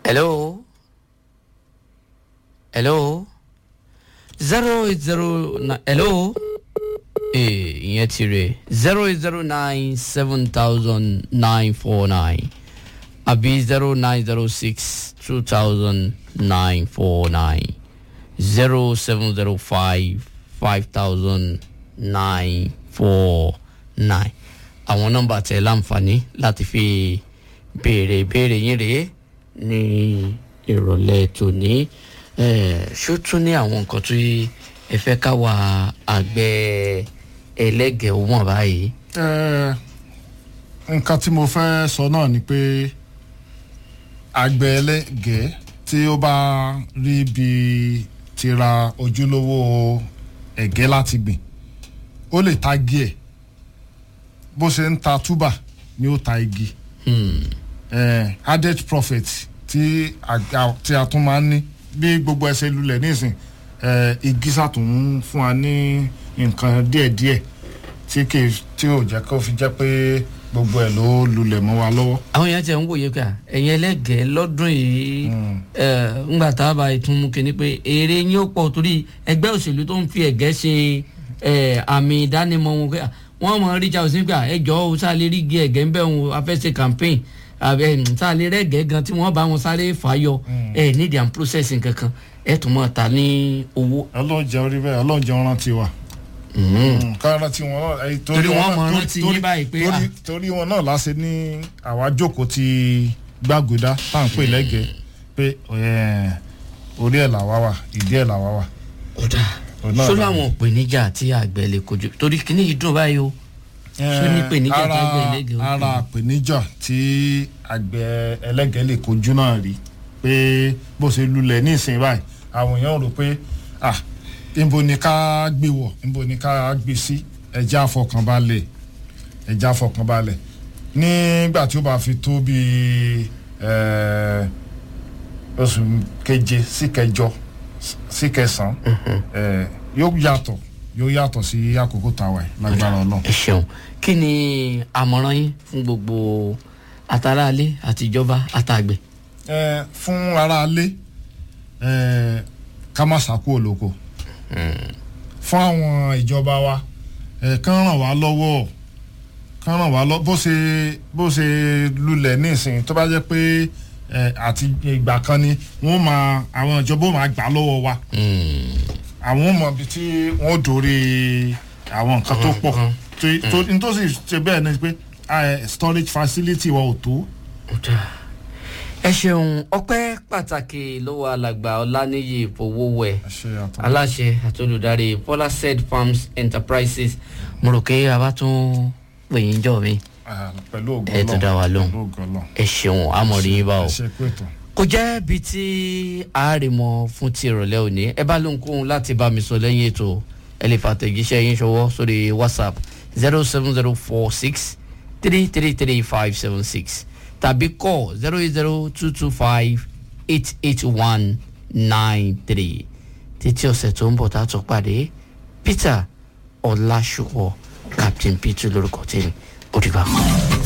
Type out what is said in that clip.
hello hello zero eight zero nine hello ee ìyẹn ti rè zero eight zero nine seven thousand nine four nine àbí zero nine zero six two thousand nine four nine zero seven zero five five thousand nine four nine àwọn nọ́mbà tẹ láǹfààní láti fi béèrè ìbéèrè yín rèé ní ìrọ̀lẹ́ tòní Eh, ṣó tún ní àwọn nǹkan tó ẹ fẹ́ káwa àgbẹ̀ ẹlẹ́gẹ̀ẹ́ ó mọ̀ báyìí. Eh, nǹkan tí mo fẹ́ sọ náà ni pé àgbẹ̀ ẹlẹ́gẹ̀ẹ́ tí ó bá rí bí ti ra ojúlówó ẹ̀gẹ́ láti gbìn ó lè ta igi ẹ̀ bó ṣe ń ta túbà ni ó ta igi Hmm. eh, added profit tí àga tí a tún máa ń ní bí gbogbo ẹsẹ̀ lulẹ̀ nísìn eh, igi sàtún fún wa ní nǹkan díẹ̀díẹ̀ tí kì í tí ò jẹ́ kó fi jẹ́ pé gbogbo ẹ̀ ló lulẹ̀ mọ́ wa lọ́wọ́. àwọn èèyàn ti ń wòye pé à, ẹ̀yin ẹlẹ́gẹ̀ẹ́ lọ́dún yìí eh, ńgbà tá a bá tún mú kinní pé èrè yín ó pọ̀ torí ẹgbẹ́ òṣèlú tó ń fi ẹ̀gẹ́ ṣe eh, àmì ìdánimọ̀ wọn pé à, wọ́n mọ̀ ríjà òsín pé à, ẹ jọ̀ọ́ o sáà lè rí igi ẹ̀gẹ́ ń bẹ̀ wọn afẹ́ṣe campaign àbẹ sáà lè rẹ́gẹ̀ẹ́ gan tí wọ́n bá wọn sáré fàáyọ ẹ̀ nídìí à ń processing kankan ẹ̀ tún mọ̀ ta ní owó. ọlọ́jẹ́ orí bẹ́ẹ̀ ọlọ́jẹ́ rántí wa. Mhm. ká rántí wọn náà eh, Torí wọ́n náà- mọ torí- rántí torí- yín báyìí pé, torí- ah. torí wọn náà láṣẹ ní àwa jókòó ti gbàgùdá tá à ń pè lẹ́gẹ̀ẹ́ pé eh, orí ẹ̀ làwa wà ìdí ẹ̀ làwa wà. kódà Òun náà só la- láwọn ìpèníjà tí àgbẹ̀ lè kojú torí kíní yìí dùn báyìí o Ṣó ní ìpèníjà ara tágbẹ̀ ẹlẹ́gẹ̀ẹ́ ó ara kojú? ìpèníjà tí àgbẹ̀ ẹlẹ́gẹ̀ẹ́ lè kojú náà rí pé bó ṣe lulẹ̀ ní ìsìn báyìí àwọn èèyàn rò pé ah níbo ni ká gbé wọ̀ níbo ni ká gbé sí ẹja àfọkànbalẹ̀ ẹja àfọkànbalẹ̀ nígbà tí ó bá fi tó bíi eh, oṣù keje sí kẹjọ sí kẹsàn-án eh, yóò yàtọ̀ yóò yàtọ̀ sí àkókò tàwa yìí lágbára ọlọ́run. ẹ ṣeun kí ni àmọ̀ràn yín fún gbogbo àtàràlé àtijọba àtàgbẹ̀. ẹ fún aráalé ẹ ká má sàkó olóko fún àwọn ìjọba wa ẹ kán ràn wá lọ́wọ́ kán ràn wá lọ́wọ́ bó ṣe bó ṣe lulẹ̀ nísìnyí tó bá jẹ́ pé ẹ àti ìgbà kan ni wọ́n máa àwọn ìjọba ó máa gbà lọ́wọ́ wa àwọn ò mọ ibi tí wọ́n dòrí àwọn nǹkan tó pọ̀ tó- tó nítòsí ṣe bẹ́ẹ̀ ni pé ẹ, storage facility wa ò tó. ẹ ṣeun ọpẹ́ pàtàkì lọ́wọ́ alàgbà ọláníyì fowówẹ̀ ṣe àtọ́. aláṣẹ àtolùdarí polased farms enterprises mo rò pé a bá tún pè yín jọ mi Ah, pẹ̀lú ògo ẹ tún dá wa lóhùn. pẹ̀lú ògo Ọlọ́run. ẹ ṣeun àmọ̀rí yín bá o. ẹ ṣe pé tó. kò jẹ́ bí tí àárẹ̀mọ fún ti ìrọ̀lẹ́ òní ẹ bá lóhunkóhun láti bá mi sọ lẹ́yìn ètò ẹ lè fàtẹ̀jíṣẹ́ yín ṣọwọ́ sórí whatsapp zero seven zero four six three three three five seven six tàbí call zero eight zero two two five eight eight one nine three títí ọ̀sẹ̀ tó ń bọ̀ tá a tún pàdé peter ọ̀làṣùpọ̀ captain peter lórúkọ tèmi ó dìgbà kan.